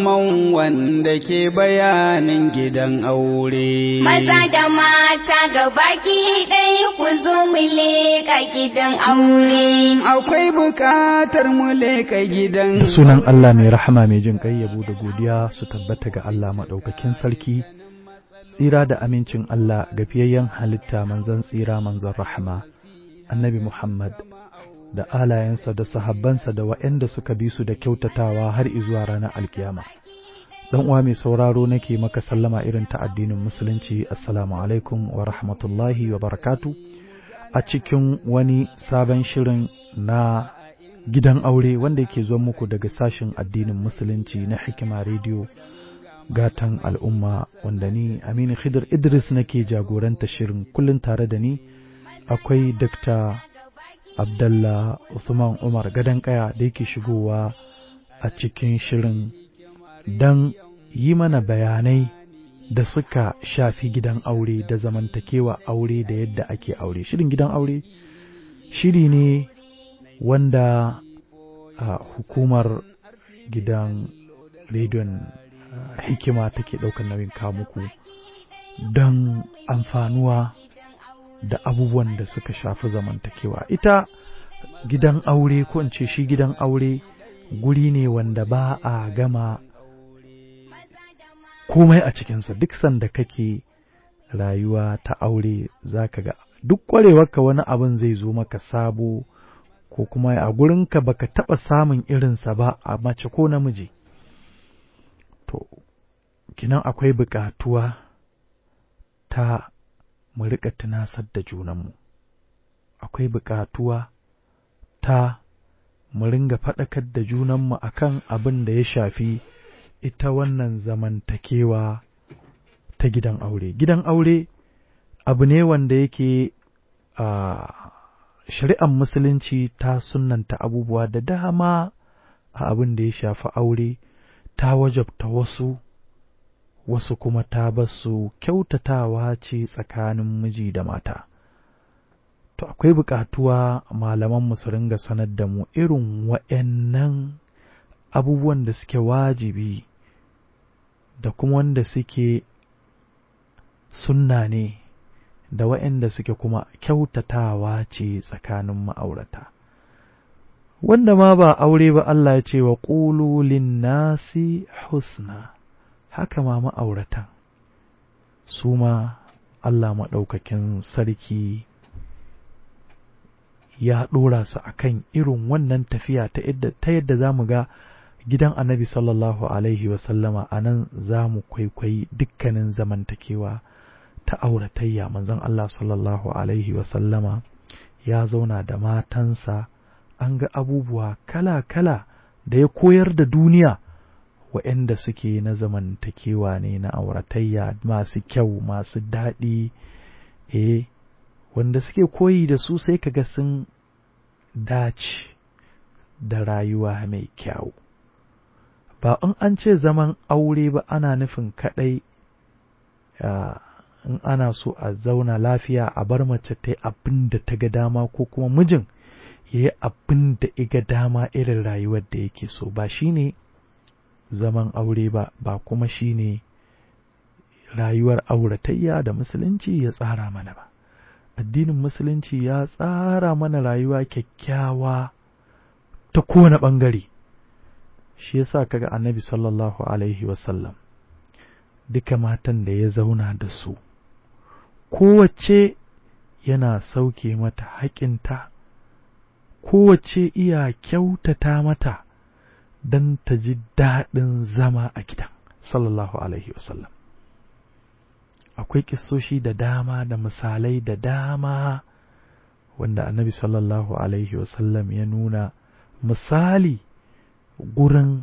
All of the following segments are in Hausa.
musamman wanda ke bayanin gidan aure. Maza da mata gabaki ɗaya ku zo mu leƙa gidan aure. Akwai buƙatar mu leƙa gidan da sunan Allah mai rahama mai jin kai yabo da godiya su tabbata ga Allah maɗaukakin sarki tsira da amincin Allah ga fiyayyen halitta manzon tsira manzon rahama annabi Muhammad da alayensa da sahabbansa da waɗanda suka bi su da kyautatawa har izuwa ranar alkiyama dan uwa mai sauraro nake maka sallama irin ta addinin musulunci assalamu alaikum wa rahmatullahi wa barakatu a cikin wani sabon shirin na gidan aure wanda yake zuwa muku daga sashen addinin musulunci na hikima rediyo gatan al'umma wanda ni aminu khidir idris nake jagoranta shirin kullum tare da ni akwai dr abdallah usman umar gadon kaya da yake shigowa a cikin shirin don yi mana bayanai da suka shafi gidan aure da zamantakewa aure da yadda ake aure shirin gidan aure shiri ne wanda a hukumar gidan rediyon hikima take ɗaukar nauyin muku don amfanuwa da abubuwan da suka shafi zamantakewa ita gidan aure ko in ce shi gidan aure guri ne wanda ba a gama komai a cikinsa duk sanda kake rayuwa ta aure za ka ga duk ƙwarewarka wani abin zai zo maka sabo ko kuma a gurinka baka taɓa samun irinsa ba a mace ko namiji to kinan akwai buƙatuwa ta mu riƙa tunasar da junanmu akwai buƙatuwa ta mu ringa faɗakar da junanmu akan abin da ya shafi ita wannan zamantakewa ta gidan aure gidan aure abu ne wanda yake a shari'ar musulunci ta sunanta abubuwa da dama a abin da ya shafi aure ta wajabta wasu wasu kuma ta basu kyautatawa ce tsakanin miji da mata to akwai buƙatuwa malaman su ringa sanar da mu irin wa'yannan abubuwan da suke wajibi da kuma wanda suke sunna ne da wa'yanda suke kuma kyautatawa ce tsakanin ma'aurata wanda ma ba aure ba Allah ya ce wa ƙululin nasi husna haka ma ma'auratan su ma Allah maɗaukakin sarki ya ɗora su a kan irin wannan tafiya ta yadda za mu ga gidan annabi sallallahu alaihi wasallama a nan za mu kwaikwayi dukkanin zamantakewa ta auratayya manzon Allah sallallahu alaihi wasallama ya zauna da matansa an ga abubuwa kala-kala da ya koyar da duniya waɗanda suke na zamantakewa ne na auratayya masu kyau masu daɗi eh wanda suke koyi da su sai kaga sun dace da rayuwa mai kyau ba in an ce zaman aure ba ana nufin kaɗai in ana so a zauna lafiya a bar mace ta yi abin da ta ga dama ko kuma mijin ya yi abin da iga dama irin rayuwar da yake so ba shi ne zaman aure ba ba kuma shi ne rayuwar auratayya da musulunci ya tsara mana ba addinin musulunci ya tsara mana rayuwa kyakkyawa ta kowane ɓangare shi yasa kaga annabi sallallahu alaihi wasallam duka matan da ya zauna da su kowace yana sauke mata haƙinta kowace iya kyautata mata don ta ji daɗin zama a gidan sallallahu alaihi wasallam akwai ƙisoshi da dama da misalai da dama wanda annabi sallallahu alaihi wasallam ya nuna misali gurin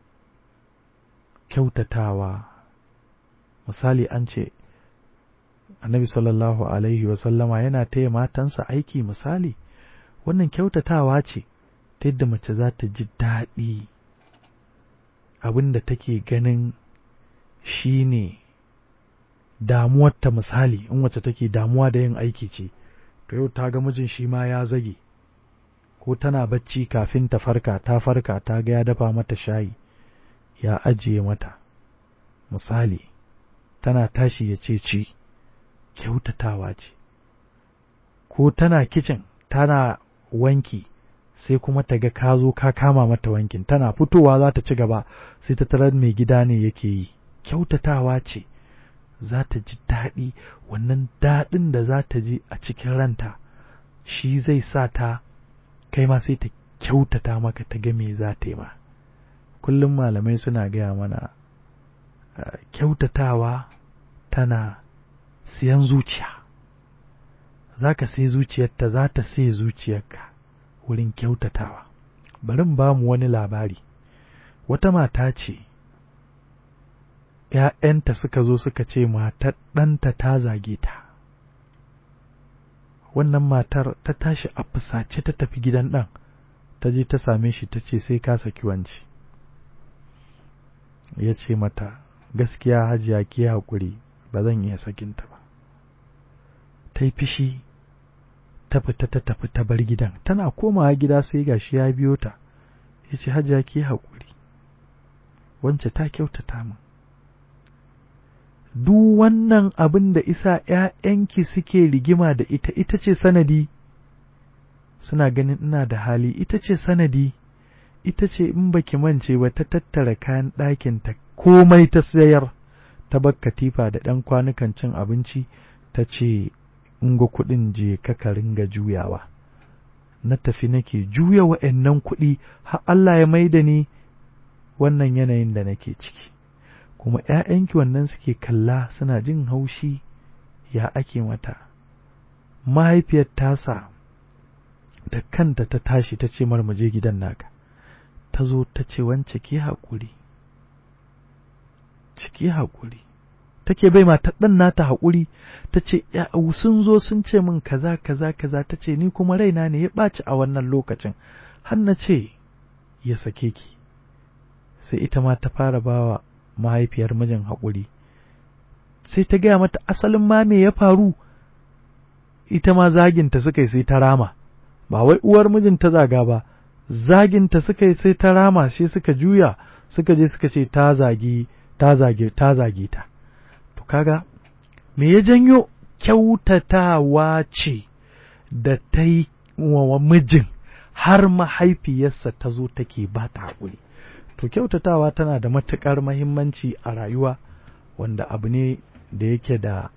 kyautatawa misali an ce annabi sallallahu alaihi wasallama yana taya matansa aiki misali wannan kyautatawa ce ta yadda mace za ta ji daɗi abin da take ganin shi ne damuwarta misali in wacce take damuwa da yin aiki ce to yau ta ga mijin shi ma ya zage ko tana bacci kafin ta farka ta farka ta ga ya dafa mata shayi ya ajiye mata misali tana tashi ya ce ci kyautatawa ce ko tana kicin tana wanki sai kuma ta ga ka zo ka kama mata wankin tana fitowa za ta ci gaba sai ta tarar mai gida ne yake yi kyautatawa ce za ta ji daɗi wannan daɗin da za ta ji a cikin ranta shi zai sa ta kai ma sai ta kyautata maka ta ga me za ta yi ma kullum malamai suna gaya mana kyautatawa tana siyan zuciya za ka sai zuciyarta za ta sai zuciyarka wurin kyautatawa bari ba mu wani labari wata mata ce ‘ya'yanta suka zo suka ce matar ɗanta ta zage ta wannan matar ta tashi a fusace ta tafi gidan ɗan ta je ta same shi ta ce sai ka saki wanci ya ce mata gaskiya hajiya ke haƙuri ba zan iya sakinta ba ta yi fishi ta fita ta tafi ta bar gidan tana komawa gida sai gashi ya biyo ta ya ce hajiya ke haƙuri wance ta kyautata min duk wannan abin da isa ‘ya'yanki suke rigima da ita ita ce sanadi suna ganin ina da hali ita ce sanadi ita ce in baki mance ba ta tattara kayan ɗakinta komai ta sayar ta bar katifa da ɗan kwanukan cin abinci ta ce in ga kuɗin je ka ringa juyawa na tafi nake juya wa'annan kuɗi har Allah ya maida ni wannan yanayin da nake ciki kuma ‘ya'yanki wannan suke kalla suna jin haushi ya ake mata mahaifiyar tasa da kanta ta tashi ta ce mar je gidan naka ta zo ta ce wance ke haƙuri ciki haƙuri take bai mata ɗan nata haƙuri ta ce sun zo sun ce min kaza kaza kaza ta ce ni kuma raina ne ya ɓaci a wannan lokacin har na ce ya sake ki sai ita ma ta fara bawa mahaifiyar mijin haƙuri sai ta gaya mata asalin ma me ya faru ita ma zaginta suka yi sai ta rama ba wai uwar mijin ta zaga ba zaginta suka yi sai ta rama shi suka juya suka je suka ce ta zagi ta zage ta zage ta to kaga me ya janyo kyautatawa ce da ta yi wa mijin har mahaifiyarsa ta zo take ba ta haƙuri to kyautatawa tana da matuƙar mahimmanci a rayuwa wanda abu ne da yake da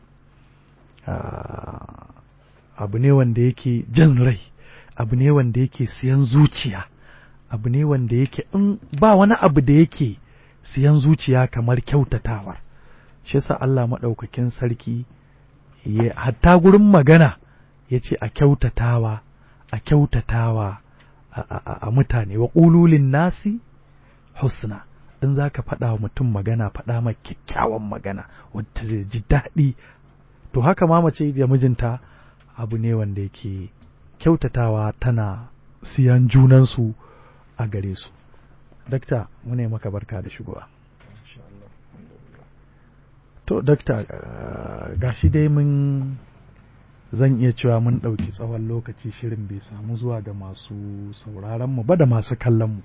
abu ne wanda yake jan rai abu ne wanda yake siyan zuciya abu ne wanda yake in ba wani abu da yake siyan zuciya kamar kyautatawar shi yasa Allah maɗaukakin sarki ya hatta gurin magana ya ce a kyautatawa a kyautatawa a mutane wa ƙululin nasi husna in za ka faɗa wa mutum magana faɗa ma kyakkyawan magana wadda zai ji daɗi to haka ma mace da mijinta abu ne wanda yake kyautatawa tana siyan junansu a gare su dakta mune maka barka da shigowa to dakta gashi dai mun zan iya cewa mun ɗauki tsawon lokaci shirin bai samu zuwa ga masu sauraronmu ba da masu kallonmu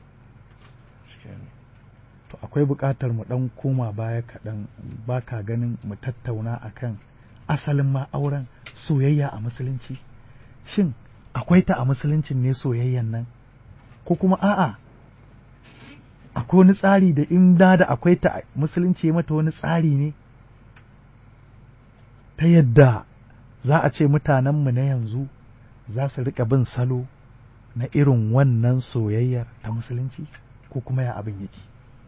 to akwai buƙatar mu ɗan koma baya kaɗan ba ka ganin mu tattauna akan asalin ma auren soyayya a musulunci shin akwai ta a musuluncin ne soyayyan nan ko kuma a'a akwai wani tsari da in da da akwai ta musulunci mata wani tsari ne ta yadda za a ce mutanenmu na yanzu za su riƙa bin salo na irin wannan soyayyar ta musulunci ko kuma ya abin yake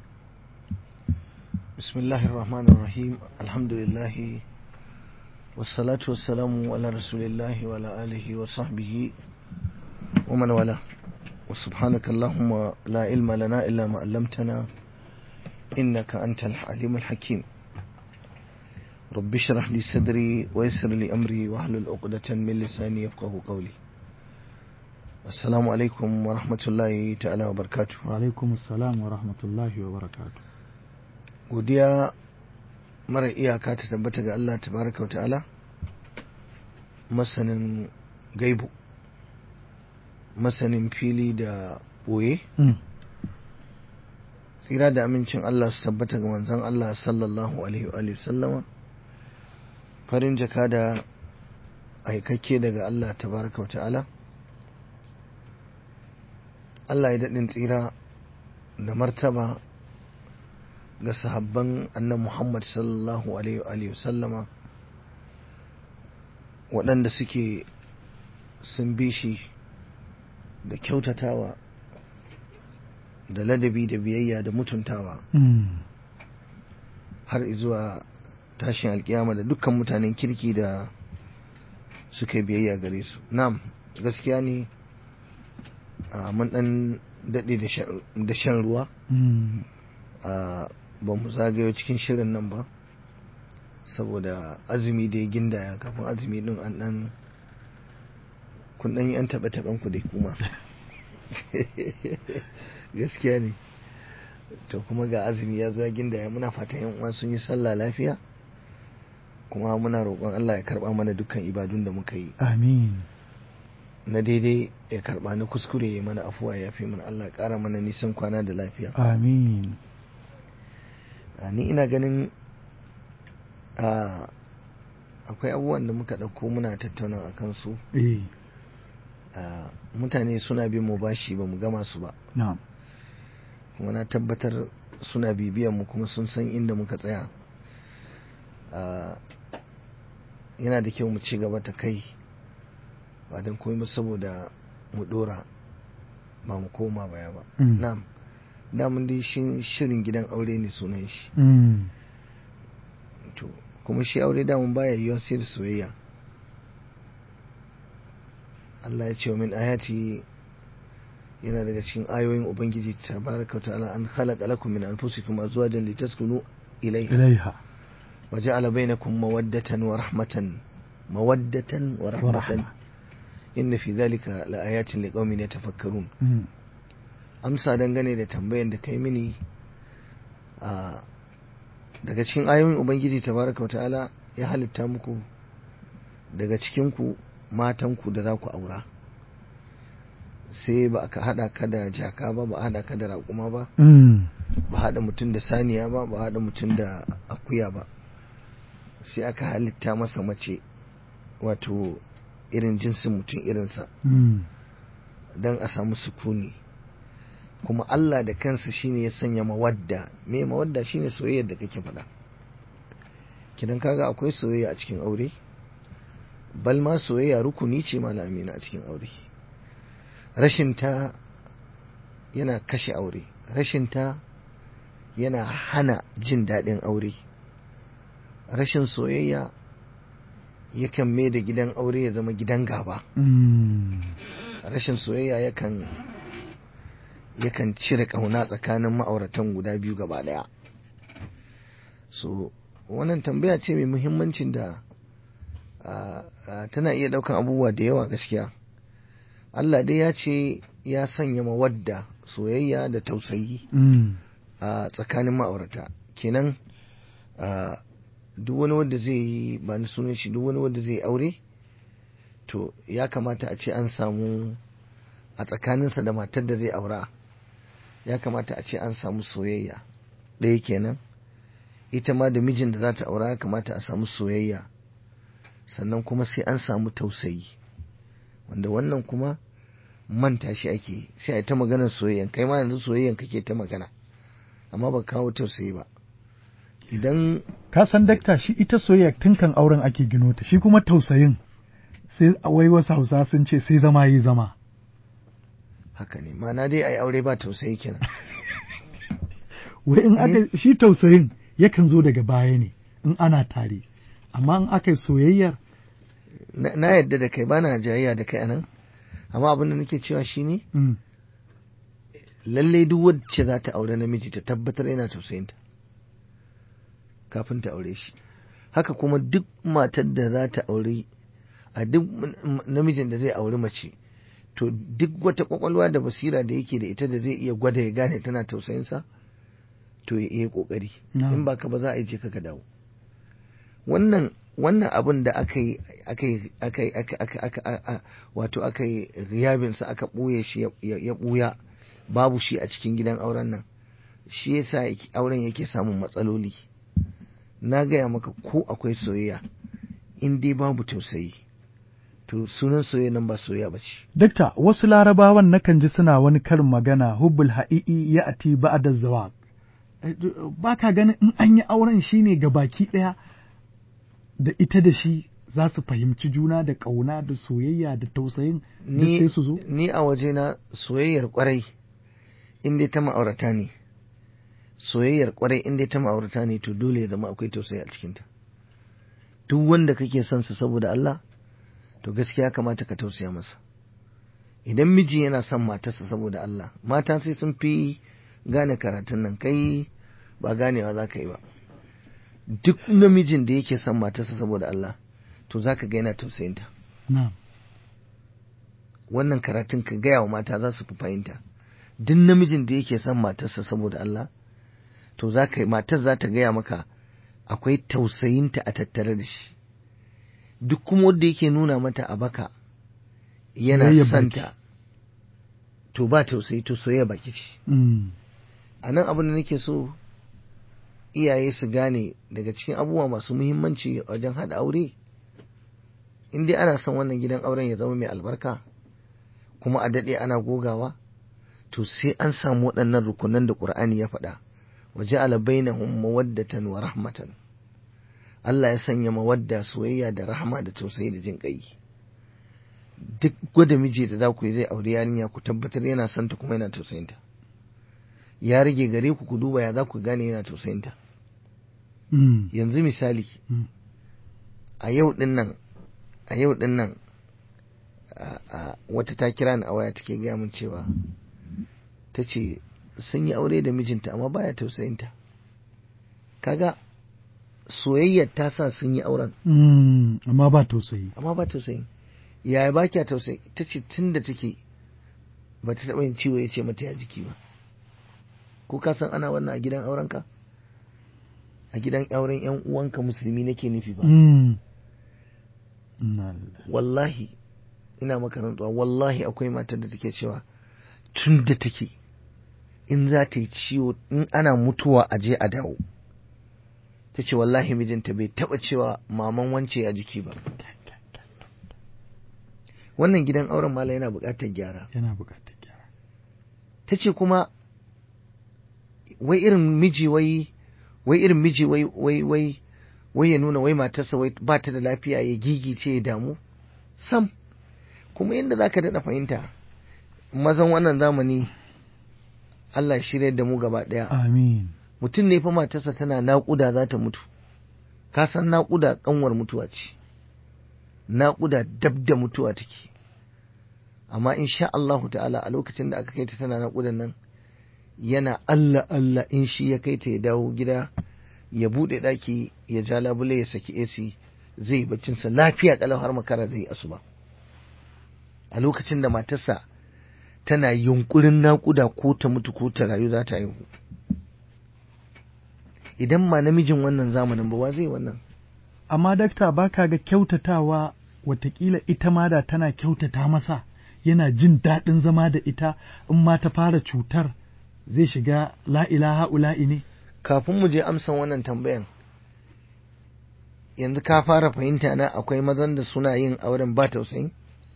bismillahir rahmanir rahim alhamdulillah wassalatu wassalamu ala rasulillahi wa ala alihi wa sahbihi wa man wala wa subhanaka allahumma la ilma lana illa ma 'allamtana innaka antal alimul hakim رب اشرح لي صدري ويسر لي أمري واحلل عقدة من لساني يفقه قولي السلام عليكم ورحمة الله تعالى وبركاته وعليكم السلام ورحمة الله وبركاته godiya mara iyaka ta tabbata ga Allah tabaraka wa ta'ala masanin gaibu masanin fili da ɓoye tsira da amincin Allah su tabbata ga manzon Allah sallallahu alaihi wa sallama farin jaka da aikakke daga Allah tabaraka wa ta'ala Allah ya daɗin tsira da martaba ga sahabban annan Muhammad sallallahu alaihi wa sallama waɗanda suke sun bi shi da kyautatawa da ladabi da biyayya da mutuntawa har zuwa tashin alkiyama da dukkan mutanen kirki da suka biyayya gare su nam gaskiya ne mun dan daɗe da shan ruwa ba mu zagayo cikin shirin nan ba saboda azumi da ya gindaya kafin azumi din an dan kun dan yi an taɓa taɓen ku dai kuma gaskiya ne to kuma ga azumi ya zo ya gindaya muna fatan yan uwa sun yi sallah lafiya kuma muna roƙon Allah ya karɓa mana dukkan ibadun da muka yi amin na daidai ya karɓa na kuskure ya mana afuwa ya fi mana Allah ya ƙara mana nisan kwana da lafiya amin ni ina ganin akwai abubuwan da muka ɗauko muna tattauna a kansu eh mutane suna bin mu bashi ba mu gama su ba na'am kuma na tabbatar suna bibiyan mu kuma sun san inda muka tsaya yana da kyau mu ci gaba ta kai ba don komai ba saboda mu dora ba mu koma baya ba Mm. na'am damun dai shin- shirin gidan aure ne sunan shi Mm. to kuma shi aure damun baya yiwuwa sai da soyayya Allah ya ce wa min ayati yana daga cikin ayoyin ubangiji tabaraka wa ta'ala an khalaqa lakum min anfusikum azwajan litaskunu ilayha ilaiha wa ja'ala bainakum mawaddatan wa rahmatan mawaddatan wa wa rahmatan rahma inna fi dhalika laayatin liqaumin yatafakkarun Mm. amsa dangane da tambayan da kai mini a daga cikin ayoyin ubangiji tabaraka wata'ala ya halitta muku daga cikinku matanku da za ku aura sai ba ka haɗa ka da jaka ba ba a haɗa ka da raƙuma ba Mm. ba haɗa mutum da saniya ba ba haɗa mutum da akuya ba sai aka halitta masa mace wato irin jinsin mutum irinsa Mm. don a samu sukuni kuma Allah da kansa shine ya sanya mawadda me mawadda shine soyayyar da kake faɗa kidan kaga akwai soyayya a cikin aure bal ma soyayya rukuni ce malamina a cikin aure rashin ta yana kashe aure rashin ta yana hana jin daɗin aure rashin soyayya yakan mai da gidan aure ya zama gidan gaba Mm. rashin soyayya yakan yakan cire ƙauna tsakanin ma'auratan guda biyu gaba ɗaya so wannan tambaya ce mai muhimmancin da ah, ah, tana iya ɗaukan abubuwa da yawa gaskiya Allah dai ya ce ya sanya mawadda soyayya da tausayi Mm. a tsakanin ma'aurata kenan ah, duk wani wanda zai yi ba ni sunan shi duk wani wanda zai yi aure to ya kamata a ce an samu a tsakaninsa da matar da zai aura ya kamata a ce an samu soyayya ɗaya kenan ita ma da mijin da za ta aura ya kamata a samu soyayya sannan kuma sai an samu tausayi wanda wannan kuma manta shi ake yi. sai a yi ta maganar soyayyan kai ma yanzu soyayyan kake ta magana amma ba kawo tausayi ba idan Ka san dakta shi ita soyayya tun kan auren ake gino ta shi kuma tausayin sai wai wasu hausa sun ce sai zama yi zama. haka ne ma'ana dai a yi aure ba tausayi kenan Wai in aka shi tausayin yakan zo daga baya ne in ana tare. Amma in aka yi soyayyar na na yadda da kai bana jayayya da kai anan amma abin da nake cewa shine mm. lallai duk wacce za ta aure namiji ta tabbatar yana tausayinta kafin ta aure shi haka kuma duk matar da za ta aure a duk m- namijin da zai auri mace to duk wata kwakwalwa da basira da yake da ita da zai iya gwada ya gane tana tausayinsa to ya yi kokari Na'am. in ba ka ba za a yi je ka ka dawo wannan wannan abin da aka yi aka yi aka yi aka aka aka a- a- wato aka yi riyabinsa aka ɓoye shi ya- ya ya ɓuya babu shi a cikin gidan auren nan shi yasa yake- auren yake samun matsaloli na gaya maka ko akwai soyayya in dai babu tausayi to sunan soyayya nan ba soyayya ba ce Dakta, wasu larabawan nakan ji suna wani karin magana hubbul ha'i'i ya ati ba'da zawaq. Eh, d- Ba ka ganin in an yi auren shi ne ga baki ɗaya da ita da shi za su fahimci juna da ƙauna da soyayya da tausayin da ni, sai su zo? ni a wajena soyayyar kwarai in dai ta ma'aurata ne soyayyar kwarai in dai ta ma'aurata ne to dole ya zama akwai tausayi a cikinta duk wanda kake son sa saboda Allah to gaskiya ya kamata ka tausaya masa idan miji yana son matarsa saboda Allah mata sai sun fi gane karatun nan kai ba ganewa za ka yi ba duk namijin da yake son matarsa saboda Allah to za ka ga yana tausayinta Na'am. wannan karatun ka gaya wa mata za su fi fahimta duk namijin da yake son matarsa saboda Allah to za ka matar za ta gaya maka akwai tausayinta a tattare da shi duk kuma wanda yake nuna mata a baka yana Soyayya santa to ba tausayi to soyayya baki ce Mm. a nan abin da nake so iyaye su gane daga cikin abubuwa masu muhimmanci wajen haɗa aure in dai ana son wannan gidan auren ya zama mai albarka kuma a daɗe ana gogawa to sai an samu waɗannan rukunan da ƙur'ani ya faɗa wa ja'ala bainahum mawaddatan wa rahmatan Allah ya sanya mawadda soyayya da rahama da tausayi da jin ƙai duk gwada miji da za ku yi zai aure yarinya ku tabbatar yana son ta kuma yana tausayinta ya rage gare ku ku duba ya za ku gane yana tausayinta Mm. yanzu misali Mm. a yau din nan a yau din nan a- a- wata ta kira ni a waya take gaya min cewa ta ce sun yi aure da mijinta amma baya tausayinta kaga soyayyar ta sa sun yi auren Mm. Amma ba tausayi. amma ba tausayin yaya ba kya tausayi ta ce tun da take ba ta taɓa yin ciwo ya ce mata ya jiki ba ko ka san ana wannan a gidan aurenka a gidan auren yan uwanka musulmi nake nufi ba Mm. Inna lillahi. wallahi ina maka rantsuwa wallahi akwai matar da take cewa tun da take in za ta yi ciwo in ana mutuwa a je a dawo ta ce wallahi mijinta bai taɓa cewa maman wance a jiki ba wannan gidan auren mala yana buƙatar gyara Yana buƙatar gyara. ta ce kuma wai irin miji wai wai irin miji wai wai wai wai ya nuna wai matarsa wai ba ta da lafiya ya gigice ya damu sam kuma yadda za ka daɗa fahimta mazan wannan zamani Allah ya shirya da mu gaba ɗaya Amin. mutum ne fa matarsa tana naƙuda za ta mutu ka san naƙuda ƙanwar mutuwa ce naƙuda dab da mutuwa take amma insha Allahu ta'ala a lokacin da aka kai ta tana naƙudan nan yana Allah Allah in shi ya kai ta ya dawo gida ya buɗe ɗaki ya ja labule ya saki AC zai yi baccinsa lafiya ƙalau har makara zai yi asuba a lokacin da matarsa tana yunkurin naƙuda ko ta mutu ko ta rayu za ta haihu idan ma namijin wannan zamanin ba wa zai wannan Amma dakta ba ka ga kyautatawa watakila ita ma da tana kyautata masa yana jin daɗin zama da ita in ma ta fara cutar zai shiga la ilaha ula'i ne. kafin mu je amsan wannan tambayan yanzu ka fara fahimta na akwai mazan da suna yin auren ba tausayi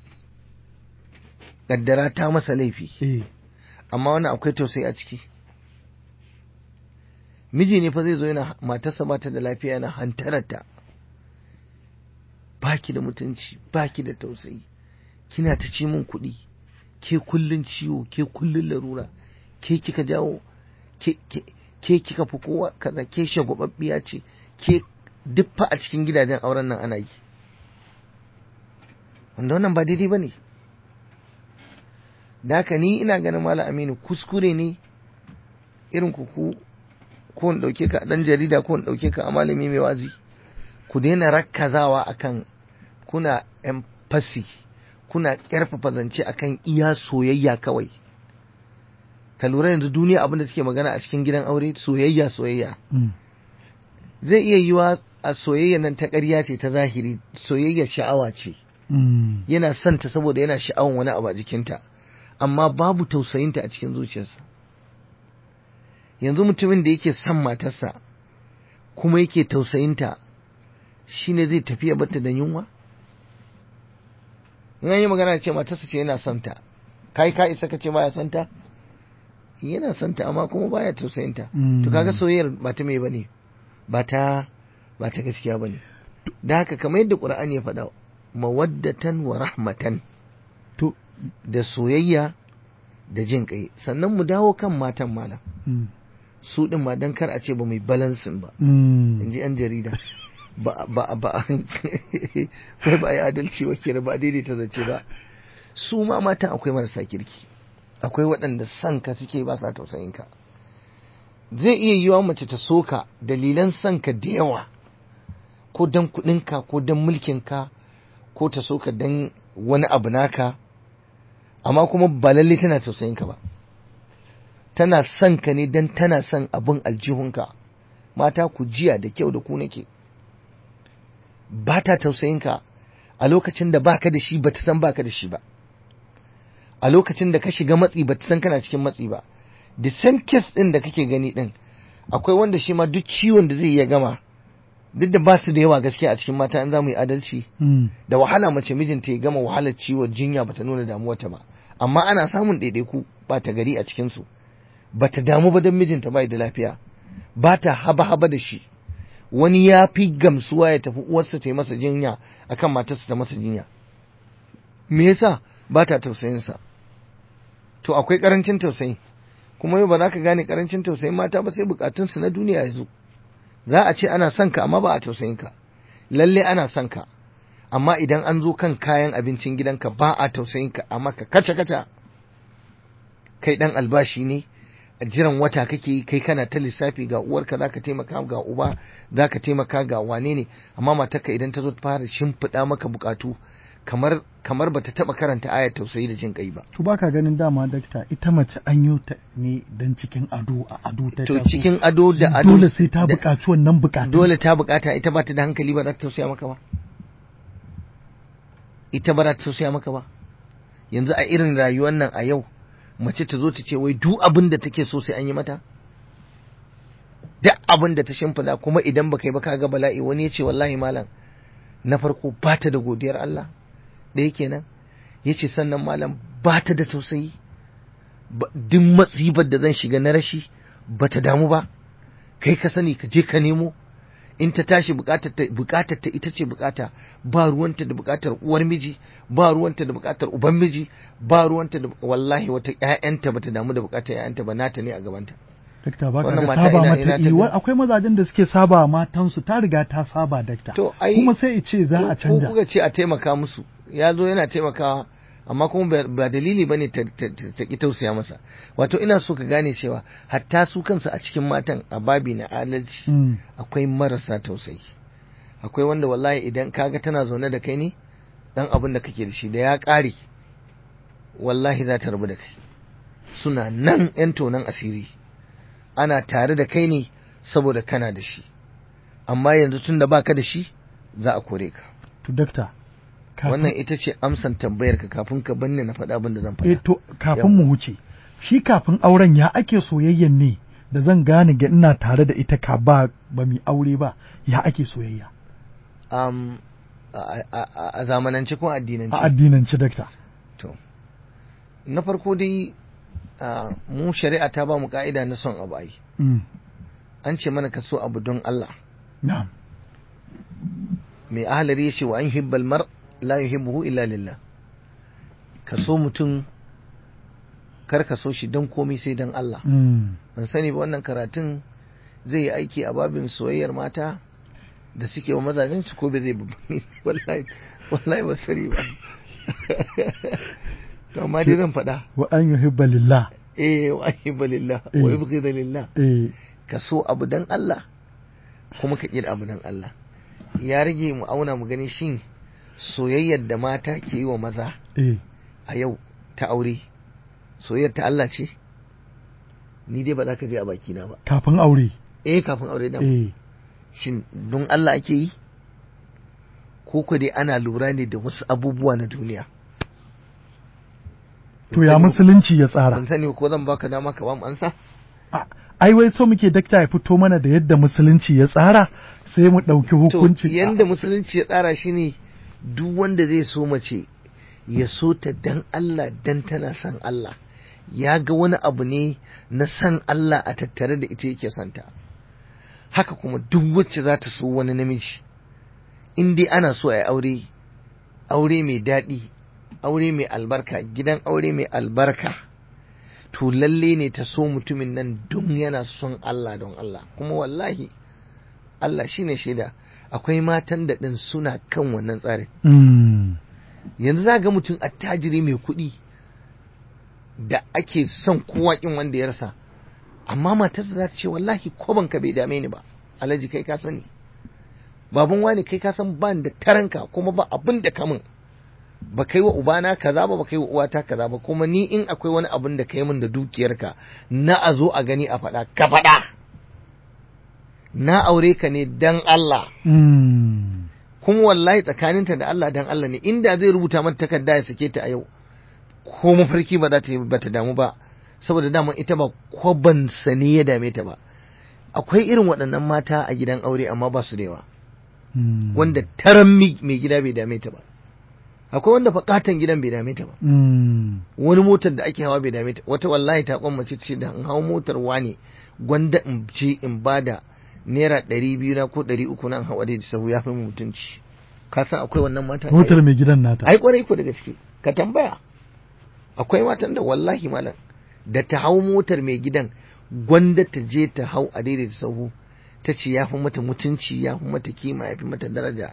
kaddara ta masa laifi Eh. amma wannan akwai tausayi a ciki miji ne fa zai zo yana matarsa ba ta da lafiya yana hantararta baki da mutunci baki da tausayi kina ta ci min kuɗi ke kullun ciwo ke kullun larura ke kika jawo ke ke ke kika fi kowa kaza ke shagwababbiya ce ke duk fa a cikin gidajen auren nan ana yi wanda wannan ba daidai ba ne da haka ni ina ganin malam aminu kuskure ne irin ku ku ko in ɗauke ka a ɗan jarida ko in ɗauke ka a malami mai wazi ku daina rakkazawa akan kuna yan fasi kuna ƙarfafa zance akan iya soyayya kawai ka lura yanzu duniya abin da take magana a cikin gidan aure soyayya soyayya Mm. zai iya yiwa a soyayya nan ta ƙarya ce ta zahiri soyayya sha'awa ce Mm. yana son ta saboda yana sha'awan wani abu a jikinta amma babu tausayinta a cikin zuciyarsa yanzu mutumin da yake son matarsa kuma yake tausayinta shine zai tafi ya bata da yunwa in an yi magana ce matarsa ce yana son ta kai ka isa ka ce baya son ta yana son ta amma kuma baya tausayinta to kaga soyayyar ba ta mai bane ba ta ba ta gaskiya bane da haka kamar yadda qur'ani ya faɗa mawaddatan wa rahmatan to da soyayya da jin kai sannan mu dawo kan matan malam mm, su din ma dan kar a ce ba mai balansin ba mm, in ji yan jarida ba ba ba kai ba yi adalci wa kira ba daidaita zace ba su ma matan akwai marasa kirki akwai waɗanda son ka suke ba sa tausayin ka zai iya yiwa mace ta soka dalilan son ka da yawa ko dan kuɗinka ko dan mulkin ka ko ta soka dan wani abu naka amma kuma ba lalle tana tausayin ka ba tana son ka ne dan tana son abin aljihunka mata ku jiya da kyau da ku nake ba ta tausayin ka a lokacin da baka da shi bata san baka da shi ba a lokacin da ka shiga matsi bata san kana cikin matsi ba the same case din da kake gani din akwai wanda shi ma duk ciwon da zai iya gama duk da ba su da yawa gaskiya a cikin mata an za mu yi adalci mm, da wahala mace mijinta ya gama wahalar ciwon jinya bata nuna damuwarta ba amma ana samun ɗaiɗaiku ba ta gari a cikinsu bata damu ba don mijinta bai da lafiya ba ta haba haba da shi wani ya fi gamsuwa ya tafi uwarsa ta yi masa jinya akan matarsa ta masa jinya me yasa ba ta tausayinsa to akwai karancin tausayi kuma yau ba za ka gane karancin tausayin mata ba sai bukatunsu na duniya ya zo za a ce ana son ka amma ba a tausayin ka lalle ana son ka amma idan an zo kan kayan abincin gidanka ba a tausayin ka amma ka kaca kaca kai dan albashi ne a jiran wata kake yi kai kana ta lissafi ga uwarka zaka taimaka ga uba zaka taimaka ga wane ne amma matarka idan ta zo ta fara shimfiɗa maka bukatu kamar kamar bata taba karanta ayar tausayi da jin kai ba to baka ganin dama dakta ita mace an yi ta ne dan cikin ado a ado ta to taso. cikin ado da ado dole sai ta da- buƙaci wannan buƙatun dole ta bukata ita ba ta da hankali ba za ta tausaya maka ba ita ba za ta tausaya maka ba yanzu a irin rayuwar nan a yau mace ta zo ta ce wai duk abin da take so sai an yi mata duk abin da ta shimfida kuma idan baka yi ba kaga bala'i wani ya ce wallahi malam na farko ba ta da godiyar Allah ɗaya kenan ya ce sannan malam ba ta da tausayi ba- duk matsibar da zan shiga na rashi ba ta damu ba kai ka sani ka je ka nemo in ta tashi bukatar ta bukatar ta ita ce bukata ba ruwanta da bukatar uwar miji ba ruwanta da bukatar uban miji ba ruwanta da wallahi wata ƴaƴanta bata damu da bukatar ƴaƴanta ba nata ne a gabanta dakta baka Wannan ga mata saba ina- mata ina ta yi ga- akwai mazajen da suke saba wa matansu ta riga ta saba dakta To, ai- kuma sai ce za a ko canja kuka ce a taimaka musu ya zo yana taimakawa amma kuma ba- ba dalili bane ta ta- ta- ta ki tausaya masa wato ina so ka gane cewa hatta su kansu a cikin matan a babi na adalci Mm, akwai marasa tausayi akwai wanda wallahi idan kaga tana zaune da kai ne dan abin da kake da shi da ya ƙare wallahi za ta rabu da kai suna nan yan tonan asiri ana tare da kai ne saboda kana da shi amma yanzu tun da baka da shi za a kore ka to dakta kafin- wannan ita ce amsan tambayar ka kafin ka banne na faɗa abin da zan eh faɗa to kafin mu wuce shi kafin auren ya ake soyayyen ne da zan gane ga ina tare da ita ka ba ba mi aure ba ya ake soyayya um, a, a, a, a zamanance ko addinance a addinance dakta To, na farko dai ah, mu shari'a ta ba mu ka'ida na son abu ai. Mm, An ce mana ka so abu don Allah. na'am Mai ahalari ya ce wa an hibbal mar la yuhibbuhu illa lillah. Ka so mutum kar ka so shi don komai sai don Allah. Mm, Ban sani ba wannan karatun zai yi aiki a babin soyayyar mata da suke wa mazajen su ko bai zai ba wallahi wallahi ba sani ba. To amma dai zan faɗa. wa an yuhibba lillah eh wa ahibba lillah Eh. wa yubghida lillah eh ka so abu dan Allah kuma ka kira abu dan Allah ya rage mu auna mu gani shin soyayyar da mata ke yi wa maza eh a yau ta aure soyayyar ta Allah ce ni dai ba za ka je a baki na ba kafin aure eh kafin aure da eh shin don Allah ake yi ko ko dai ana lura ne da wasu abubuwa na duniya to ya musulunci ya tsara ban sani ko zan baka dama ka ba mu ansa A- ai wai so muke dakta ya fito mana da yadda musulunci ya tsara sai mu ɗauki to hukuncin yanda musulunci ya tsara shi ne duk wanda zai so mace ya so ta dan Allah dan tana son Allah ya ga wani abu ne na son Allah a tattare da ita yake son ta haka kuma duk wacce za ta so wani namiji in dai ana so a yi aure aure mai daɗi aure mai albarka gidan aure mai albarka to lalle ne ta so mutumin nan don yana son Allah don Allah kuma wallahi Allah shine shaida akwai matan da ɗin suna kan wannan tsarin Mm. yanzu za ga mutum attajiri mai kuɗi da ake son kowa kin wanda ya rasa amma matarsa za ta ce wallahi ka bai dame ni ba alhaji kai ka sani baban wani kai ka san ban da taranka kuma ba abin da kamun ba kai wa ubana kaza ba ba kai wa uwata kaza ba kuma ni in akwai wani abin da kai min da dukiyarka na a zo a gani a faɗa ka faɗa na aure ka ne dan Allah Mm. kuma wallahi tsakaninta da Allah dan Allah ne inda zai rubuta mata takarda ya sake ta a yau ko mafarki ba za ta yi ba ta damu ba saboda dama ita ba kwaban sani ya dame ta ba akwai irin waɗannan mata a gidan aure amma ba su da yawa Mm. wanda taran mi- mai gida bai dame ta ba akwai wanda fakatan gidan bai dame ta ba Mm. wani motar da ake hawa bai dame ta wata wallahi ta kwammace ce da in hau motar wane gwanda in je in bada naira ɗari biyu na ko ɗari uku na in hawa da sahu ya fi mu mutunci ka san akwai wannan mata Motar mai gidan nata. ai kwarai ko da gaske ka tambaya akwai matan da wallahi malam da ta hau motar mai gidan gwanda ta je ta hau a daidaita sahu ta ce ya fi mata mutunci ya fi mata kima ya fi mata daraja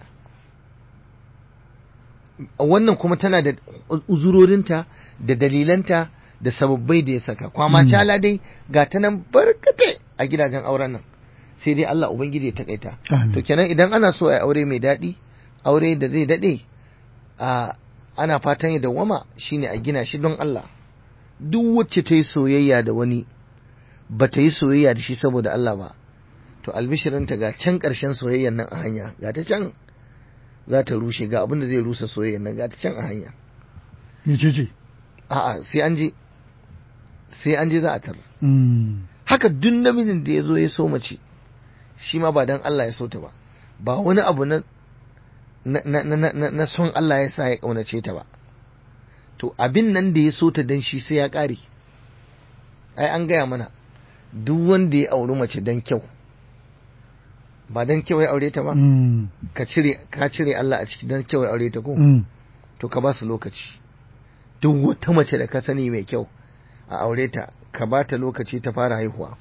wannan kuma tana da uzurorinta da dalilanta da sababbai da ya saka kwama Mm. cala dai ga ta nan barkatai a gidajen auren nan sai dai Allah ubangiji ya takaita Amin. to kenan idan ana so a yi aure mai daɗi aure da zai daɗe a ana fatan ya dawwama shine a gina shi don Allah duk wacce ta yi soyayya da wani ba ta yi soyayya da shi saboda Allah ba to albishirinta ga can ƙarshen soyayyan nan a hanya ga ta can za ta rushe ga abin da zai rusa soyayyan nan ga ta can a hanya Mece ce? a'a sai an je sai an je za a tar Mm. haka duk namijin da ya zo ya so mace shi ma ba dan Allah ya so ta ba ba wani abu na na, na, na, na, na son Allah ya sa ya ƙaunace ta ba to abin nan da ya so ta dan shi sai ya ƙare ai an gaya mana duk wanda ya auri mace dan kyau ba dan kyau ya aure ta ba Mm. ka cire ka cire Allah a ciki dan kyau ya aure ta ko Mm. to ka ba su lokaci duk wata mace da ka sani mai kyau a aure ta ka ba ta lokaci ta fara haihuwa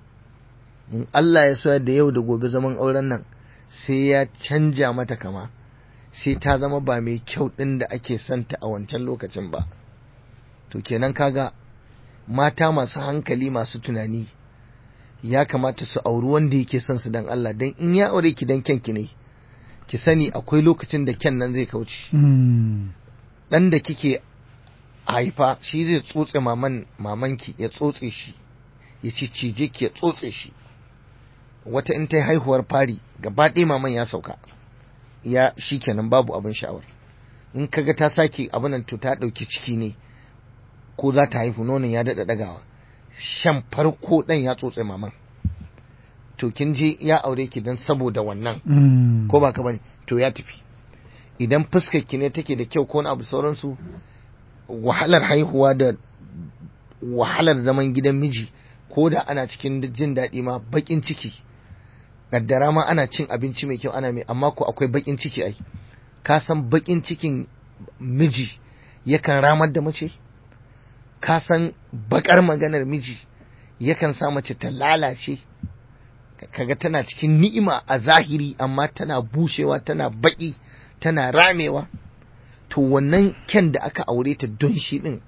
in Allah ya so da yau da gobe zaman auren nan sai ya canja mata kama sai ta zama ba mai kyau ɗin da ake santa a wancan lokacin ba to kenan kaga mata masu hankali masu tunani ya kamata su auri wanda yake son su dan Allah dan in ya aure ki dan kyanki ne ki sani akwai lokacin da kyan nan zai kauce Mm. ɗan da kike haifa shi zai tsotse maman mamanki ya tsotse shi ya ciccije ki ya tsotse shi wata in ta yi haihuwar fari gaba ɗaya maman ya sauka ya shi kenan babu abin sha'awar in kaga ta sake abin nan to ta ɗauki ciki ne ko za ta haihu nonon ya daɗa ɗagawa shan farko ɗan ya tsotse maman to kin je ya aure ki don saboda wannan Mm. ko ba ka bane to ya tafi idan fuskar ki ne take da kyau ko wani abu sauransu wahalar haihuwa da wahalar zaman gidan miji ko da ana cikin jin daɗi ma baƙin ciki kaddara ma ana cin abinci mai kyau ana mai amma ko akwai baƙin ciki ai ka san baƙin cikin miji yakan ramar da mace ka san baƙar maganar miji yakan sa mace ta lalace kaga tana cikin ni'ima a zahiri amma tana bushewa tana baki tana ramewa to wannan kyan da aka aure ta don shi din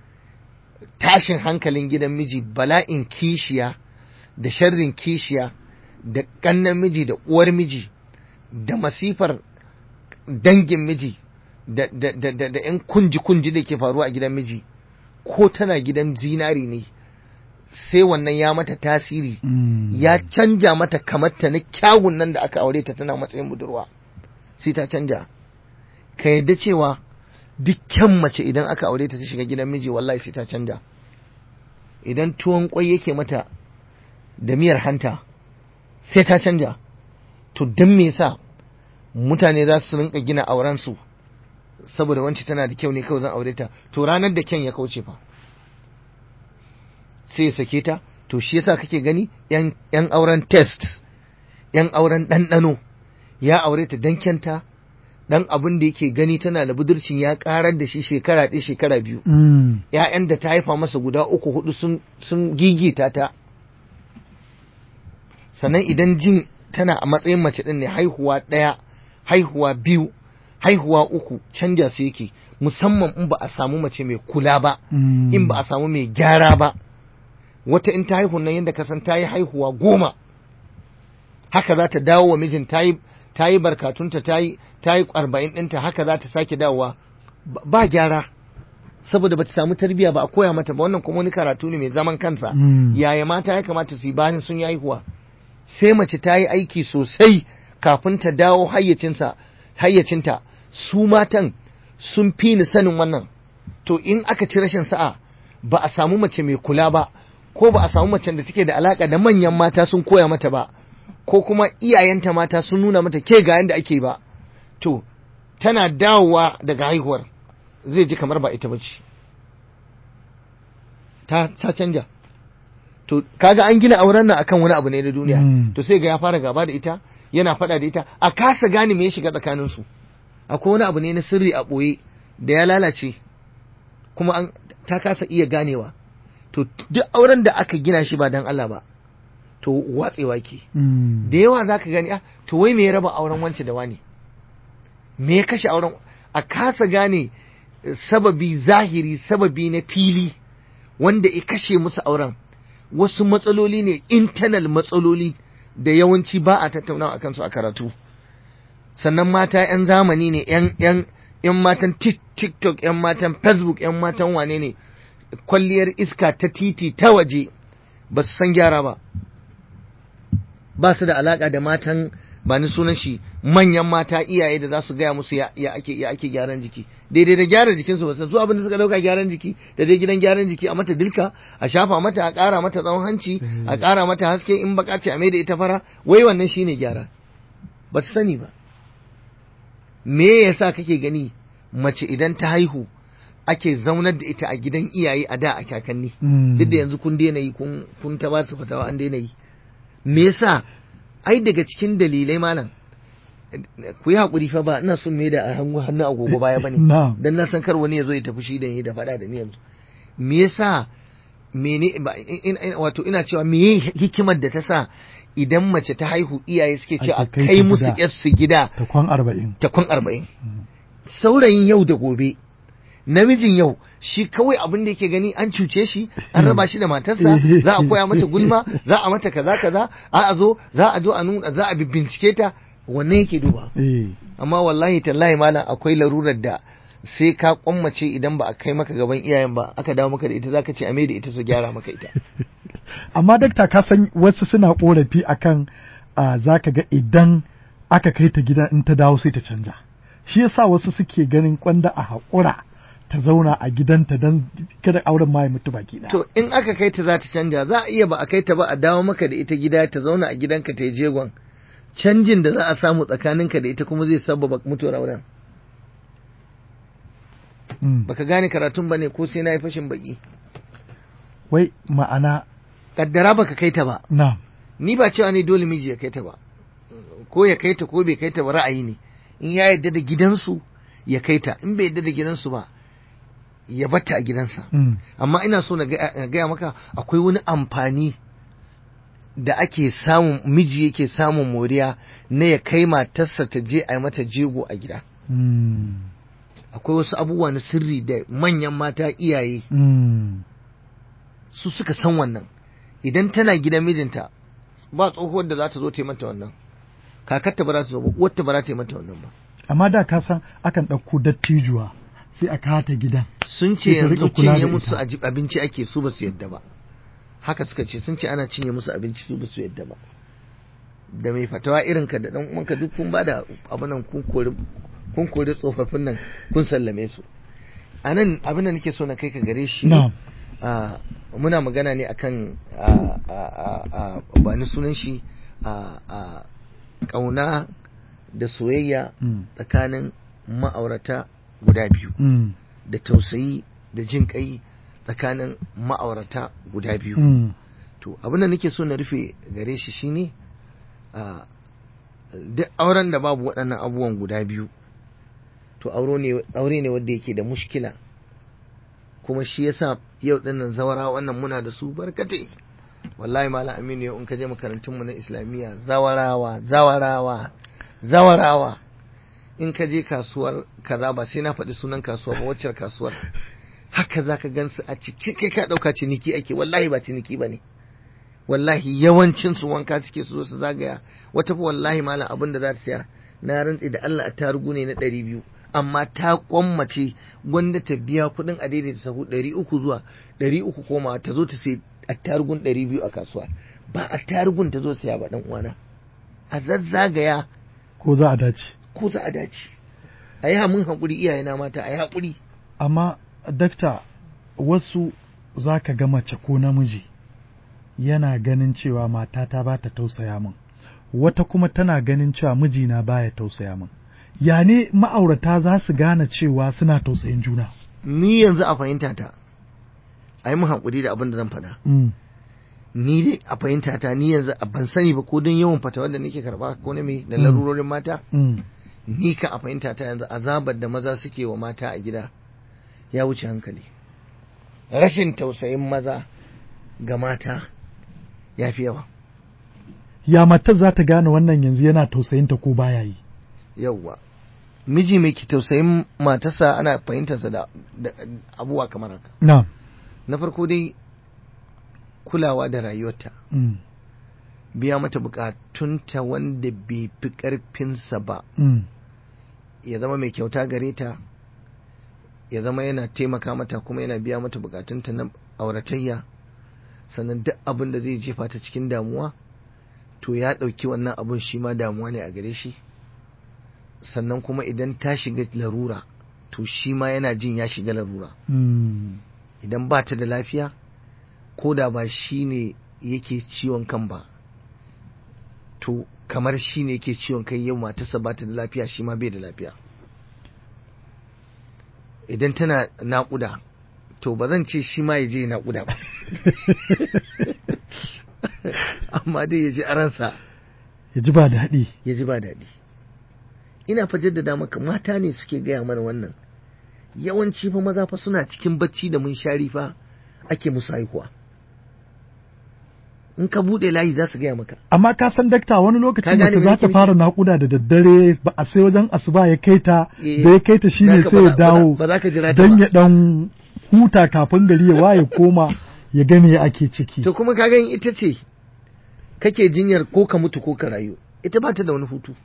tashin hankalin gidan miji bala'in kishiya da sharrin kishiya da ƙannan miji da uwar miji da masifar dangin miji da da da da, da 'yan kunji-kunji da ke faruwa a gidan miji ko tana gidan zinari ne sai wannan ya mata tasiri Mm. ya canja mata kamarta na kyawun nan da aka aure ta tana matsayin budurwa sai ta canja ka yadda cewa dukkan mace idan aka aure ta ta shiga gidan miji wallahi sai ta canja idan tuwon kwai yake mata da miyar hanta sai ta canja to don me yasa mutane za su rinka gina auren su saboda wanci tana da kyau ne kawai zan aure ta to ranar da kyan ya kauce fa sai ya sake ta to shi yasa kake gani yan yan auren test yan auren ɗanɗano ya aure ta dan kyanta dan abin da yake gani tana da budurcin ya karar da shi shekara ɗaya shekara biyu Mm. ‘ya'yan da ta haifa masa guda uku hudu sun, sun gigita ta sannan idan jin tana a matsayin mace ɗin ne haihuwa ɗaya haihuwa biyu haihuwa uku canja su yake musamman in ba a samu mace mai kula ba Mm. in ba a samu mai gyara ba wata in ta haihu nan yadda ka san ta yi haihuwa goma haka za ta dawo wa mijin ta yi ta yi barkatunta ta yi ta yi arba'in ɗinta haka za ta sake dawowa Ba- ba gyara saboda bata samu tarbiyya ba a koya mata ba wannan kuma wani karatu ne mai zaman kansa Mm. yaya mata ya kamata su yi bayan sun yi haihuwa sai mace ta yi aiki sosai kafin ta dawo hayyacinsa hayyacinta su matan sun fi ni sanin wannan to in aka ci rashin sa'a ba a samu mace mai kula ba ko ba a samu macen da take da alaka da manyan mata sun koya mata ba ko kuma iyayenta mata sun nuna mata ke ga yanda ake ba to tana dawowa daga haihuwar zai ji kamar ba ita bace ta ta canja to kaga an gina auren nan akan wani abu ne na duniya Mm. to sai ga ya fara gaba da ita yana faɗa da ita a kasa gane me ya shiga tsakanin su akwai wani abu ne na sirri a ɓoye da ya lalace kuma an ta kasa iya ganewa to duk auren da aka gina shi ba dan Allah ba to watsewa ke Mm. da yawa za ka gani ah to wai me ya raba auren wance da wani me ya kashe auren a kasa gane eh, sababi zahiri sababi na fili wanda ya kashe musu auren wasu matsaloli ne internal matsaloli da yawanci ba a tattaunawa akan su a karatu sannan mata 'yan zamani ne 'yan 'yan 'yan matan Tik- tiktok 'yan matan facebook 'yan matan wane ne kwalliyar iska ta titi ta waje ba su san gyara ba ba su da alaka da matan ba ni sunan shi manyan mata iyaye da za su gaya musu ya, ya ake ya ake gyaran jiki daidai da gyara jikinsu ba san su abin da suka dauka gyaran jiki da dai gidan gyaran jiki a mata dilka a shafa mata a ƙara mata tsawon hanci a ƙara mata haske in baka ce a mai da ita fara wai wannan shine gyara ba ta sani ba me yasa kake gani mace idan ta haihu ake zaunar da ita a gidan iyaye a da a kakanni Mm. duk da yanzu kun daina yi kun kun ta ba su fatawa an daina yi me yasa ai daga cikin dalilai malam ku yi haƙuri fa ba ina son me da a hannu hannu agogo baya bane Na'am. dan na san kar wani ya zo ya tafi shi da ni da faɗa da ni yanzu me yasa mene ba- in- in- wato ina cewa me hikimar da ta sa idan mace ta haihu iyaye suke ce a Ake kai kai ta musu gida. yarsu gida ta kwan arba'in ta kwan arba'in saurayin yau da gobe namijin yau shi kawai abin da yake gani an cuce shi an raba shi da matarsa za a koya mata gulma za a mata kaza kaza a a zo za a zo a nuna za a bincike ta wannan yake duba eh amma wallahi tallahi malam akwai larurar da sai ka kwammace idan ba a kai maka gaban iyayen ba aka dawo maka da ita zaka ce a mai da ita su gyara maka ita amma dakta ka san wasu suna korafi akan a zaka ga idan aka kai ta gida in ta dawo sai ta canja shi yasa wasu suke ganin kwanda a haƙura ta zauna a gidanta don kada auren ma ya mutu baki ɗaya. to in aka kai ta za ta canja za a iya ba a kai ta ba a dawo maka da ita gida ta zauna a gidanka ta yi jegon canjin da za a samu tsakaninka da ita kuma zai sababa mutuwar auren Mm. baka gane karatun bane ko sai na yi fashin baki Wai ma'ana kaddara baka kai ta ba na ni ba cewa ne dole miji ya kai ta ba ko ya kai ta ko bai kai ta ba ra'ayi ne in ya yarda da gidansu ya kai ta in bai yarda da gidansu ba ya batta a gidansa mm. amma ina so na ga- na gaya maka akwai wani amfani da ake samun miji yake samun moriya na ya kai matarsa ta je a yi mata jego a gida Mm. akwai wasu abubuwa na sirri da manyan mata iyaye Mm. su suka san wannan idan tana gidan mijinta ba tsohuwar da za ta zo ta yi mata wannan kakarta ba za ta zo ba uwarta ba za ta yi mata wannan ba amma da ka san akan ɗauko dattijuwa sai a kata gidan sun ce Sai ta yanzu rika kula cinye da musu ita. aji- abinci ake su ba su yadda ba haka suka ce sun ce ana cinye musu abinci su ba su yadda ba da mai fatawa irin ka da dan uwanka duk kun bada abin nan kun kori kun kori tsofaffin nan kun sallame su a nan abin da nake so na kai ka gare shi Na'am. ah, muna magana ne akan ah, ah, ah, ah, ba ni sunan shi a ƙauna da soyayya Mm. tsakanin ma'aurata guda biyu Mm. da tausayi da jin kai tsakanin ma'aurata guda biyu Mm. to abin da nake so na rufe gare shi shine a duk auren da babu waɗannan abubuwan guda biyu to aure ne aure ne wanda yake da mushkila kuma shi yasa yau dinnan zawara wannan muna da su barkatai wallahi malam aminu yau in ka je makarantun mu na islamiyya zawarawa zawarawa zawarawa in ka je kasuwar kaza ba sai na faɗi sunan kasuwa ba wacce kasuwar haka zaka gansu a ciki kai ka ɗauka ciniki ake wallahi ba ciniki ba ne wallahi yawancin su wanka suke su zo su zagaya wata fa wallahi malam abin da za ta siya na rantsi da Allah a tarugu ne na ɗari biyu amma ta kwammace gwanda ta biya kuɗin a daidaita sahu ɗari uku zuwa ɗari uku koma ta zo ta sai a tarugun ɗari biyu a kasuwa ba a tarugun ta zo siya ba ɗan uwana a zazzagaya ko za a dace ko za a dace a yi hamun haƙuri iyayena mata a yi haƙuri amma dakta wasu za ka ga mace ko namiji yana ganin cewa matata ba ta tausaya min wata kuma tana ganin cewa mijina baya tausaya min ya ne ma'aurata za su gane cewa suna tausayin juna ni yanzu a fahimta ta a yi mun haƙuri da abin da zan faɗa mm. ni dai a fahimta ta ni yanzu a ban sani ba ko don yawan fata wanda nake karba ko na me da Mm. larurorin mata Mm. ni ka a fahimta ta yanzu azabar da maza suke wa mata a gida ya wuce hankali rashin tausayin maza ga mata ya fi yawa ya matar za ta gane wannan yanzu yana tausayinta ko baya yi yauwa miji mai ki tausayin matarsa ana fahimtarsa da, da abubuwa kamar haka na na farko dai kulawa da rayuwarta mm. biya mata bukatunta wanda bai fi ƙarfinsa ba Mm. ya zama mai kyauta gare ta ya zama yana taimaka mata kuma yana biya mata bukatunta na auratayya sannan duk abin da zai jefa ta cikin damuwa to ya ɗauki wannan abin shi ma damuwa ne a gare shi sannan kuma idan ta shiga larura to shi ma yana jin ya shiga larura Mm. idan ba ta da lafiya ko da ba shi ne yake ciwon kan ba to kamar shi ne yake ciwon kai yau matarsa ba ta da lafiya shi ma bai da lafiya idan tana naƙuda to ba zan ce shi ma ya je naƙuda ba amma dai ya ji a ransa ya ji ba daɗi ya ji ba daɗi ina fa jaddada maka mata ne suke gaya mana wannan yawanci fa maza fa suna cikin bacci da munshari fa ake musu haihuwa in ka buɗe layi za su gaya maka amma ka san dakta wani Ka lokacin gane mace me za nake ta fara naƙuda da daddare ba a sai wajen asuba ya kai ta Eh, da ya kai ta shine zaka sai ba ya za- dawo ba za ka jira ta don ba. ya dan huta kafin gari ya waye koma ya gani ya ake ciki to kuma ka gani ita ce kake jinyar ko ka mutu ko ka rayu ita ba ta da wani hutu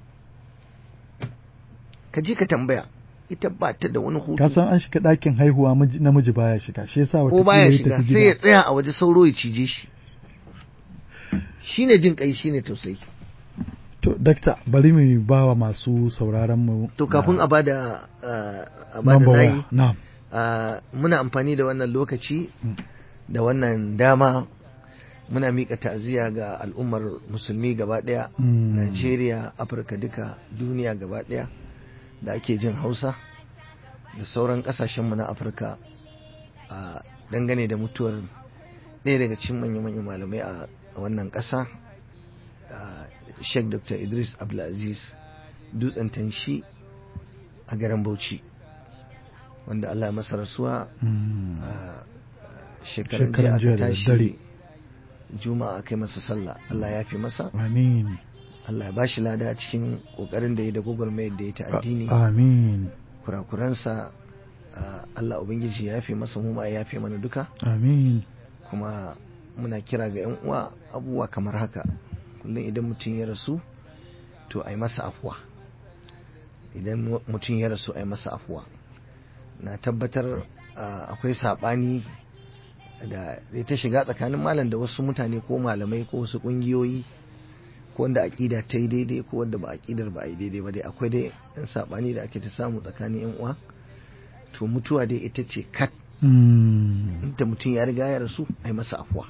ka je ka tambaya ita ba ta da wani hutu ka san an shiga ɗakin haihuwa miji- namiji baya shiga shi yasa ko wata baya ya shiga tafi sai ya gida tsaya a waje sauro ya cije shi shine jin kai shine tausayi to dakta bari mu ba wa masu sauraron mu to kafin a bada uh, a bada number layi waya na'am uh, muna amfani da wannan lokaci Mm. da wannan dama muna miƙa ta'aziyya ga al'ummar musulmi gaba ɗaya Mm. Najeriya Afirka duka duniya gaba ɗaya da ake jin Hausa da sauran ƙasashenmu na Afirka a dangane da mutuwar ɗaya daga cikin manya-manyan malamai a a wannan ƙasa a Sheikh Dr. Idris Abdulaziz dutsen tanshi a garin Bauchi wanda Allah ya masa rasuwa Mm. a shekaran Shekaran jiya jiya aka da tashi daddare. juma'a kai masa sallah Allah ya fi masa amin Allah ya bashi lada a cikin kokarin da ya da gwagwarmayar da ya ta addini amin kurakuransa ah, Allah ubangiji ya fi masa mu ma ya fi mana duka amin kuma muna kira ga yan uwa abubuwa kamar haka kullum idan mutum ya rasu to a yi masa afuwa idan mu- mutum ya rasu a yi masa afuwa na tabbatar ah, akwai saɓani da ya ta shiga tsakanin malam da wasu mutane ko malamai ko wasu ƙungiyoyi ko wanda aƙida ta yi daidai ko wanda ba aƙidar ba a yi daidai ba dai akwai dai yan saɓani da ake ta samu tsakanin yan uwa to mutuwa dai ita ce kat Mm. inda mutum ya riga ya rasu a yi masa afuwa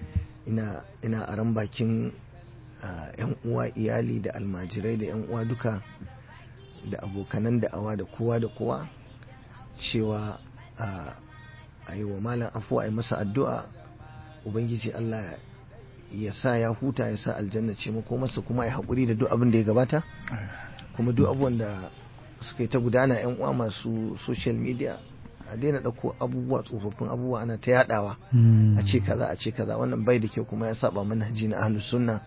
ina ina a ran bakin ah, yan uwa iyali da almajirai da yan uwa duka da abokanan da'awa da kowa da kowa cewa ah, a yi wa malam afuwa a yi masa addu'a ubangiji Allah ya sa ya huta ya sa aljanna ce mako masa kuma ya haƙuri da duk abin da ya gabata kuma duk abubuwan da suka yi ta gudana yan uwa masu social media a daina ɗauko abubuwa tsofaffin abubuwa ana ta yadawa Mm. a ce kaza a ce kaza wannan bai da kyau kuma ya saba manhaji na ahlus sunna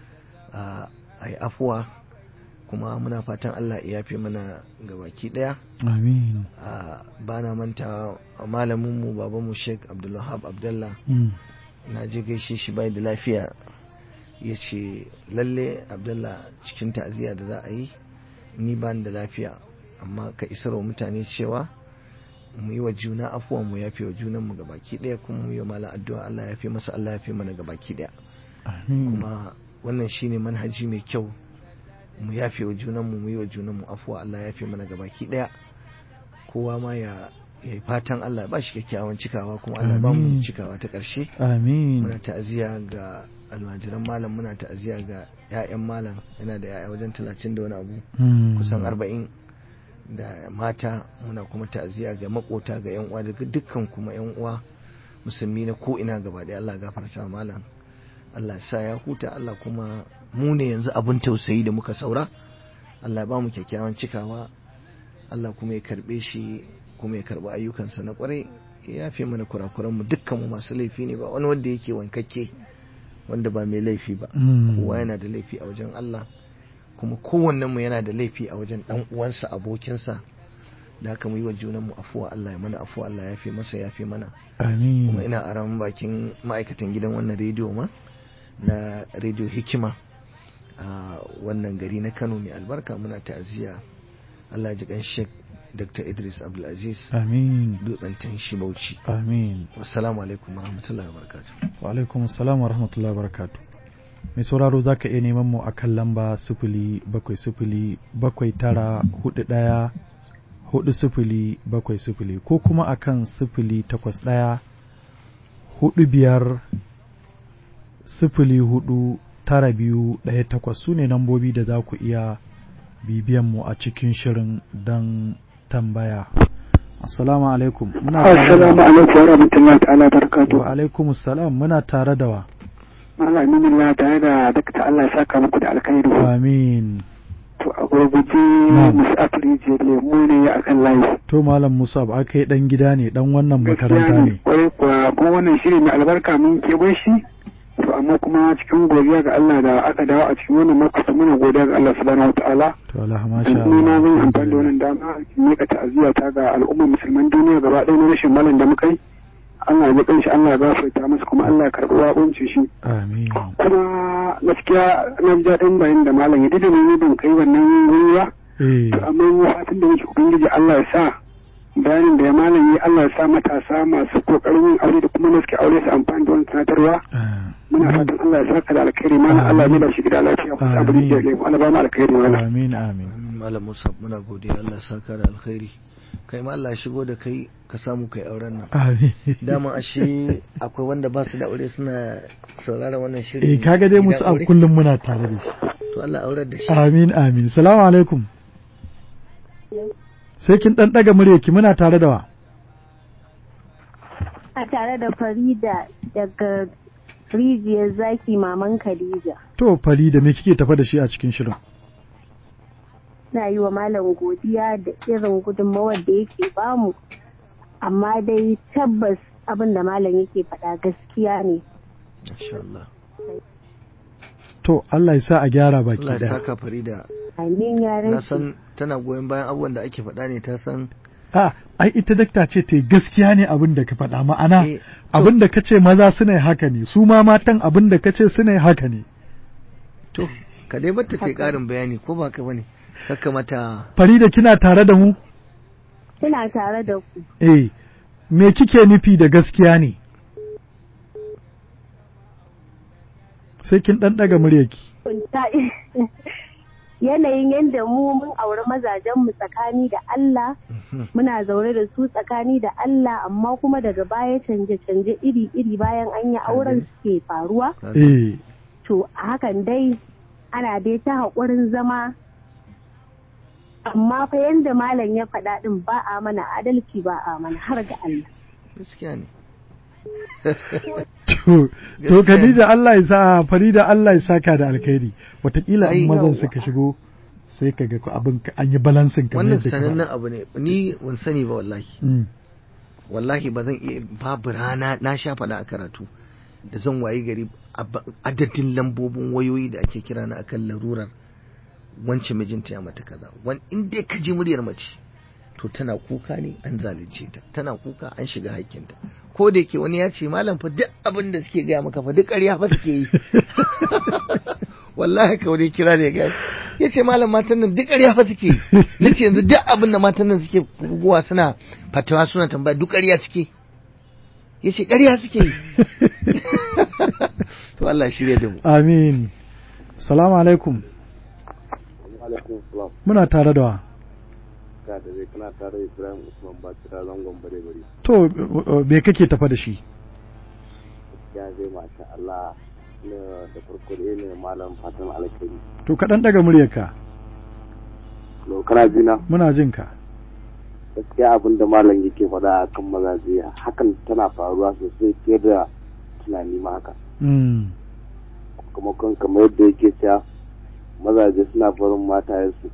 a yi afuwa kuma muna fatan Allah ya yafe mana gabaki daya Amin. a bana manta malaminmu babanmu Sheikh Abdulwahab Abdullah Mm. na je gaishe shi bai da lafiya ya ce lalle Abdullah cikin ta'aziyya da za a yi ni ba da lafiya amma ka isar wa mutane cewa mu yi wa juna afuwa mu yafe wa junanmu gabaki daya kuma mu yi wa malam addu'a Allah ya yafe masa Allah ya yafe mana gabaki daya Amin. kuma wannan shine manhaji mai kyau mu yafe wa junanmu mu yi wa junanmu afuwa Allah ya yafe mana gabaki daya kowa ma ya ya yi fatan Allah ya ba shi kyakkyawan cikawa kuma Allah ya ba mu Amin. cikawa ta ƙarshe Amin. muna ta'aziyya ga almajiran malam muna ta'aziyya ga 'ya'yan malam yana da 'ya'ya wajen talatin da wani abu Mm. kusan arba'in da mata muna kuma ta'aziyya ga makota ga 'yan uwa da dukkan kuma 'yan uwa musulmi na ko ina gaba ɗaya Allah ya gafarta wa malam Allah ya sa ya huta Allah kuma mu ne yanzu abin tausayi da muka saura Allah ya ba mu kyakkyawan cikawa Allah kuma ya karbe shi kuma ya karbi ayyukansa na kwarai ya yafe mana kurakuran mu dukkan mu masu laifi ne ba wani wanda yake wankakke wanda ba mai laifi ba Mm. kowa yana da laifi a wajen Allah kuma kowannen mu yana da laifi a wajen dan uwansa abokinsa da haka mu yi wa junan mu afuwa Allah ya mana afuwa Allah ya yafe masa ya yafe mana Amin. kuma ina aran bakin ma'aikatan gidan wannan rediyo ma na rediyo hikima a wannan gari na Kano mai albarka muna ta'aziyya Allah ya ji kan Sheikh Dr. Idris Abdulaziz Amin. dutsen tanshi Bauchi Amin. wassalamu alaikum warahmatullahi wabarakatuh Wa alaikum assalam wa rahmatullahi wa barakatuh. Mai sauraro za ka iya neman mu a kan lamba sifili bakwai sifili bakwai tara hudu ɗaya hudu sifili bakwai sifili ko kuma a kan sifili takwas ɗaya hudu biyar sifili hudu tara biyu ɗaya takwas su ne nambobi da za ku iya bibiyan mu a cikin shirin don tambaya. Assalamu alaikum. Muna tare Assalamu da alaikum wa rahmatullahi ta'ala barakatuh. wa alaikum salam muna tare da wa. Malam Aminu tare da dakta Allah ya saka muku da alkhairi. Amin. To a gurguje Na'am. musu afirije lemu ne a kan layi. To Malam Musa ba kai dan gida ne dan wannan makaranta ne. Kwarai kuwa kuma wannan shiri mai albarka mun keɓe shi. To amma kuma cikin godiya ga Allah da aka dawo a cikin wannan makasa muna godiya ga Allah subhanahu wa ta'ala. To Allah masha Ni na zan amfani da Allah. wannan dama in miƙa ta'aziyya ta ga al'ummar musulman duniya gaba ɗaya na rashin malam da muka yi. Allah ya ji kanshi Allah ya gafarta masa kuma Allah ya karɓi waƙuncin shi. Amin. kuma gaskiya na ji daɗin bayan da malam ya dida ne ban kai wannan wuri ba Eh. to amma fatan da nake ubangiji Allah ya sa bayanin da ya malam yi Allah ya sa matasa masu kokarin yin aure da kuma na suke aure su amfani da wannan sanatarwa ah, muna fatan Allah ya saka da alkhairi malam Allah ya da shi gida lafiya ku sabu da lemu Allah ba mu alkhairi malam Amin amin. malam Musa muna godiya Allah ya saka da alkhairi kai ma Allah ya shigo da kai ka samu kai auren nan Amin. dama ashe akwai wanda ba su da aure suna sauraron wannan Eh shirin kaga dai musu gidan a aure? kullum muna tare da shi. to Allah aurar da shi Amin amin. Salamu alaikum. Sai kin dan daga muryarki muna tare da wa. a tare da Farida daga rijiyar zaki maman Khadija. To Farida me kike tafa da shi a cikin shirin? Na yi wa malam godiya da irin gudunmawar da yake bamu, amma dai tabbas abin da malam yake faɗa gaskiya ne. Masha Allah To Allah ya sa a gyara baki Allah ya daya. saka Farida Amin ya na rasu. san tana goyon bayan abubuwan da ake faɗa ne ta san A ai ita dakta ce ta gaskiya ne abin da ka faɗa ma'ana Eh, to- abin da ka ce maza suna yi haka ne su ma matan abin da ka ce suna yi haka ne. to ka dai bata ta ƙarin bayani ko ba ka bane kaka mata Farida kina tare da mu? Ina tare da ku. Eh, me kike nufi da gaskiya ne? Sai kin ɗan ɗaga muryarki. Ta- Yanayin yadda mu mun auri mazajenmu tsakani da Allah muna zaune da su tsakani da Allah amma kuma daga baya canje-canje iri-iri bayan an yi auren suke faruwa eh to a hakan dai ana dai ta haƙurin zama amma fa yanda malam ya faɗa ɗin ba a mana adalci ba a mana har ga Allah gaskiya ne to to Khadija Allah ya sa Farida Allah ya saka da alkhairi watakila Ai, in mazan yawwa. suka shigo sai ka ga abin ka- an yi balansin kamar wannan yadda ka sanannen faɗa. abu ne ni ban sani ba wallahi Mm. wallahi ba zan iya babu rana na sha faɗa a karatu da zan wayi gari ab- adadin lambobin wayoyi da ake kira na akan larurar wance mijinta ya mata kaza wan in dai ka ji muryar mace to tana kuka ne an zalunce ta tana kuka an shiga haƙƙinta ko da yake wani ya ce malam fa duk abin da suke gaya maka fa duk ƙarya fa suke yi wallahi ka wani kira ne ga ya ce malam matan nan duk ƙarya fa suke yi na ce yanzu duk abin da matan nan suke buguwa suna fatawa suna tambaya duk ƙarya suke ya ce ƙarya suke yi to Allah shirya da mu Amin. Salamu alaikum. alaikum salam Muna tare da wa. ka da zai kana tare da Ibrahim Usman Bakira zangon bare bare To uh, uh, me kake tafa da shi? ya zai masha Allah ne da farko da ne malam fatan alkhairi To kaɗan ɗaga muryarka. to kana jina Muna jin ka. gaskiya abin da malam yake faɗa a kan mazaje hakan tana faruwa sosai fiye da tunani ma haka Mm. kuma kan kamar yadda yake cewa mazaje suna barin matayensu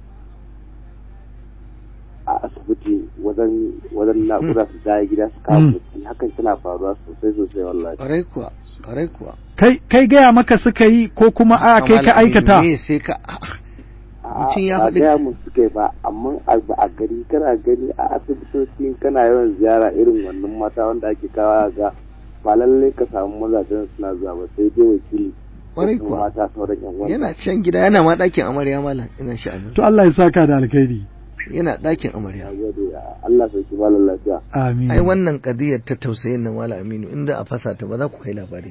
a asibiti wajen wajen naƙuda su dawo gida su kawo Mm. bacci hakan tana faruwa sosai sosai wallahi ƙwarai kuwa ƙwarai kuwa Kai kai gaya maka suka yi ko kuma a kai ka Malam aikata? me sai ka Mutum ya a faɗi- gaya mu suka yi ba amma a a gari kana gani a asibitoci kana yawan ziyara irin wannan mata wanda ake kawo ga ba lallai ka samu mazajen suna zuwa ba sai dai wakili ko Ƙwarai kuma kuwa. mata sauran yan wanda yana can gida yana ma ɗakin amarya malam ina sha'anin To Allah ya saka da alkhairi. yana ɗakin amarya ya gode Allah sai ki malam lafiya Amin. ai wannan kadiyar ta tausayin nan wala aminu inda a fasa ta ba za ku kai labari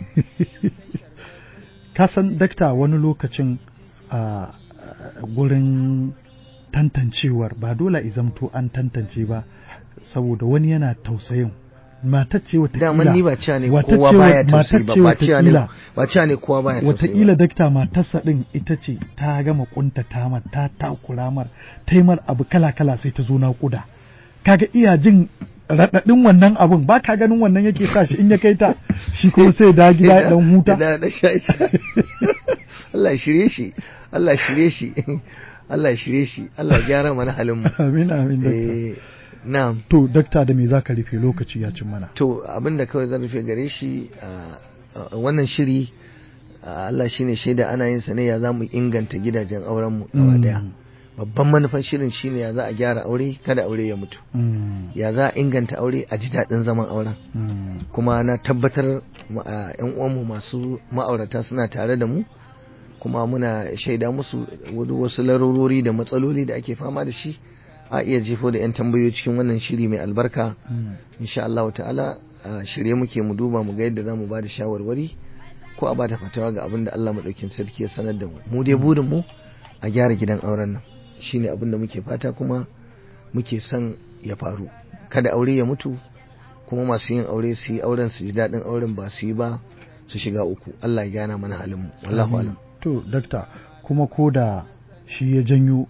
ka san dakta wani lokacin a gurin tantancewar ba dole a zamto an tantance ba saboda wani yana tausayin matar ce daman ni ba watakila cewa ne wata kowa ce- baya tausayi ba matar ce ba cewa ne watakila- ba cewa ne kowa baya tausayi watakila ba dakta matarsa din ita ce ta gama kunta tamar ta takura mar taimar abu kala kala sai ta zo naƙuda kaga iya jin raɗaɗin wannan abun ba ka ganin wannan yake sa shi in ya kai ta shi kuma sai da gida ya dan huta da da sha sha. Allah ya shirye shi Allah ya shirye shi Allah ya shirye shi Allah ya gyara mana halin mu amin amin dakta eh na'am To, dakta da me za ka rufe lokaci ya cin mana? to abinda kawai zan rufe gare shi a a wannan shiri a Allah shine shaida ana yin sa ne ya zamu inganta gidajen auren mu gaba daya babban manufan shirin shine ya za a gyara aure kada aure ya mutu Mm, ya za a inganta aure a ji daɗin zaman auren mm, kuma na tabbatar ma- a yan uwanmu masu ma'aurata suna tare da mu kuma muna shaida musu wadu- wasu larurori da matsaloli da ake fama da shi a iya jefo da 'yan tambayoyi cikin wannan shiri mai albarka mm. insha Allah ta'ala a shirye muke mu duba mu ga yadda za mu ba da shawarwari ko a ba da fatawa ga abin da Allah maɗaukin sarki ya sanar da mu mu dai burin mu a gyara gidan auren nan shine abin da muke fata kuma muke son ya faru kada aure ya mutu kuma masu yin aure su yi auren su ji daɗin auren ba su yi ba su shiga uku Allah ya gyana mana halin mu wallahu alam To, dakta, kuma ko da shi ya janyo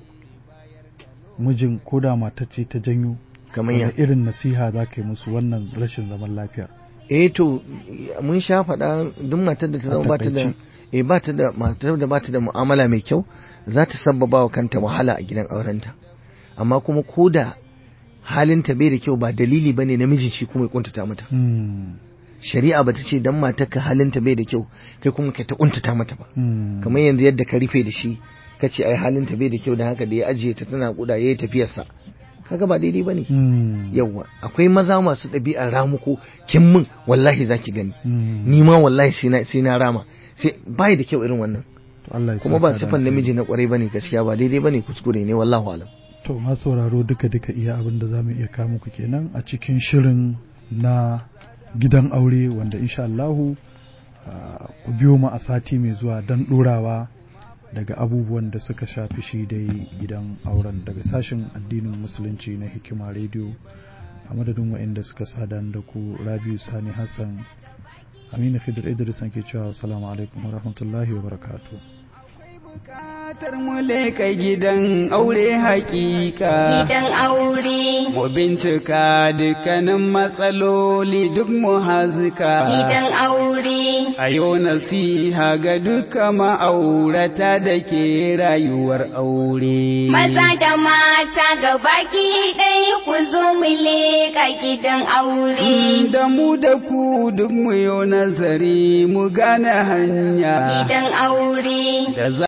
mijin ko da matar ce ta janyo, kamar ya wani irin nasiha za ka yi musu wannan rashin zaman lafiya. eh to mun sha faɗa duk matar da ta zama ba ta da takaice. eh ba ta da matar da ba ta da mu'amala mai kyau za ta sabbaba wa kanta wahala a gidan aurenta amma kuma ko da halinta bai da kyau ba dalili bane namijin shi kuma ya kuntata mata Mm, shari'a ba ta ce dan matarka halinta bai da kyau kai kuma ka ta kuntata mata ba mm, kamar yanzu yadda ka rufe da shi ka ce ai halinta bai da kyau da haka da ya ajiye ta tana kuda yayi tafiyarsa kaga ba daidai bane mm, yawwa akwai maza masu ɗabi'ar ramuko kin min wallahi zaki gani mm. ni ma wallahi sai na sai na rama sai bai da kyau irin wannan To, Allah ya kuma saka ba da sifan alkhairi. namiji na kwarai bane gaskiya ba daidai bane kuskure ne wallahu alam To, ma sauraro duka-duka iya abin da za mu iya kawo muku kenan a cikin shirin na gidan aure wanda insha Allahu ah, ku biyo mu a sati mai zuwa don ɗorawa daga abubuwan da suka shafi shi dai gidan auren daga sashen addinin musulunci na hikima rediyo a madadin waɗanda suka sada da ku rabiu sani hassan aminu khidir idris ke cewa salamu alaikum wa rahmatullahi wa barakatuh bukatar mu leka gidan aure hakika Gidan aure. mu bincika dukkanin matsaloli duk mu hazika Gidan aure. a yau nasiha ga duka ma'aurata da ke rayuwar aure Maza da mata gabaki ɗaya ku zo mu leƙa gidan aure. da mu da ku duk mu yi nazari mu gane hanya Gidan aure. da za